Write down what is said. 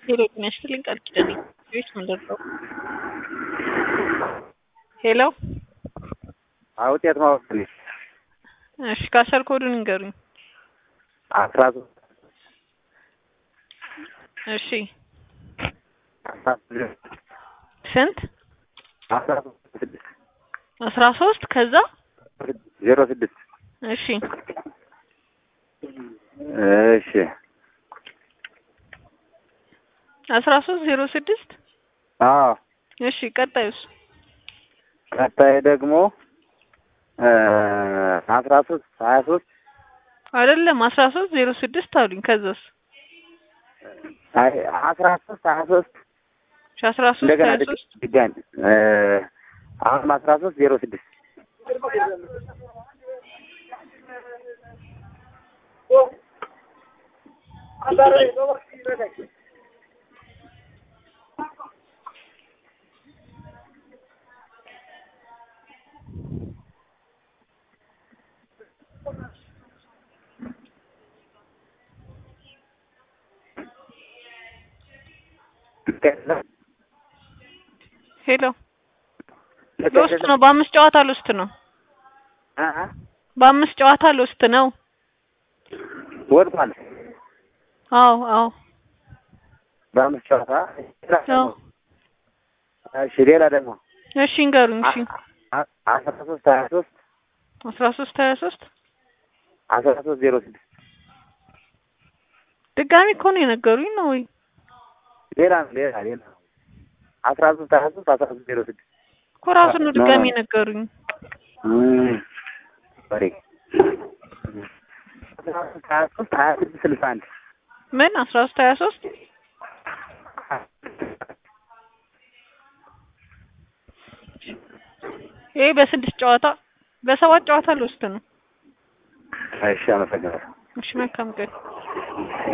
ሄሎ ጤና ይስጥልኝ ቃል ኪዳኔ ቤት ምንድን ነው? ሄሎ ውጤት ማወቅ ትንሽ እሺ ካሸር ኮዱን ንገሩኝ። አስራ ሶስት እሺ አስራ ስድስት ስንት? አስራ ሶስት ስድስት አስራ ሶስት ከዛ ዜሮ ስድስት እሺ እሺ አስራ ሶስት ዜሮ ስድስት አዎ እሺ ቀጣዩስ? ቀጣይ ደግሞ አስራ ሶስት ሀያ ሶስት አይደለም አስራ ሶስት ዜሮ ስድስት አሉኝ። ከዛስ? አስራ ሶስት ሀያ ሶስት እሺ አስራ ሶስት እንደገና ሀያ ድግ- ሶስት ድጋሚ አሁንም አስራ ሶስት ዜሮ ስድስት ሄሎ ልውስጥ ነው። በአምስት ጨዋታ ልውስጥ ነው። በአምስት ጨዋታ ልውስጥ ነው። ወድቋል አዎ አዎ በአምስት ጨዋታ አዎ እሺ ሌላ ደግሞ እሺ እንገሩኝ። እሺ አ- አስራ ሶስት ሀያ ሶስት አስራ ሶስት ሀያ ሶስት አስራ ሶስት ዜሮ ስድስት ድጋሚ እኮ ነው የነገሩኝ ነው ወይ? ሌላ ነው ሌላ ሌላ ነው አስራ ሶስት ሀያ ሶስት አስራ ሶስት ዜሮ ስድስት እኮ ራሱን ነው ድጋሚ የነገሩኝ። በሬ አስራ ሶስት ሀያ ሶስት ሀያ ስድስት ስልሳ አንድ ምን አስራ ሶስት ሀያ ሶስት ይሄ በስድስት ጨዋታ በሰባት ጨዋታ ልውስጥ ነው። እሺ አመሰግናለሁ እሺ መልካም ቀን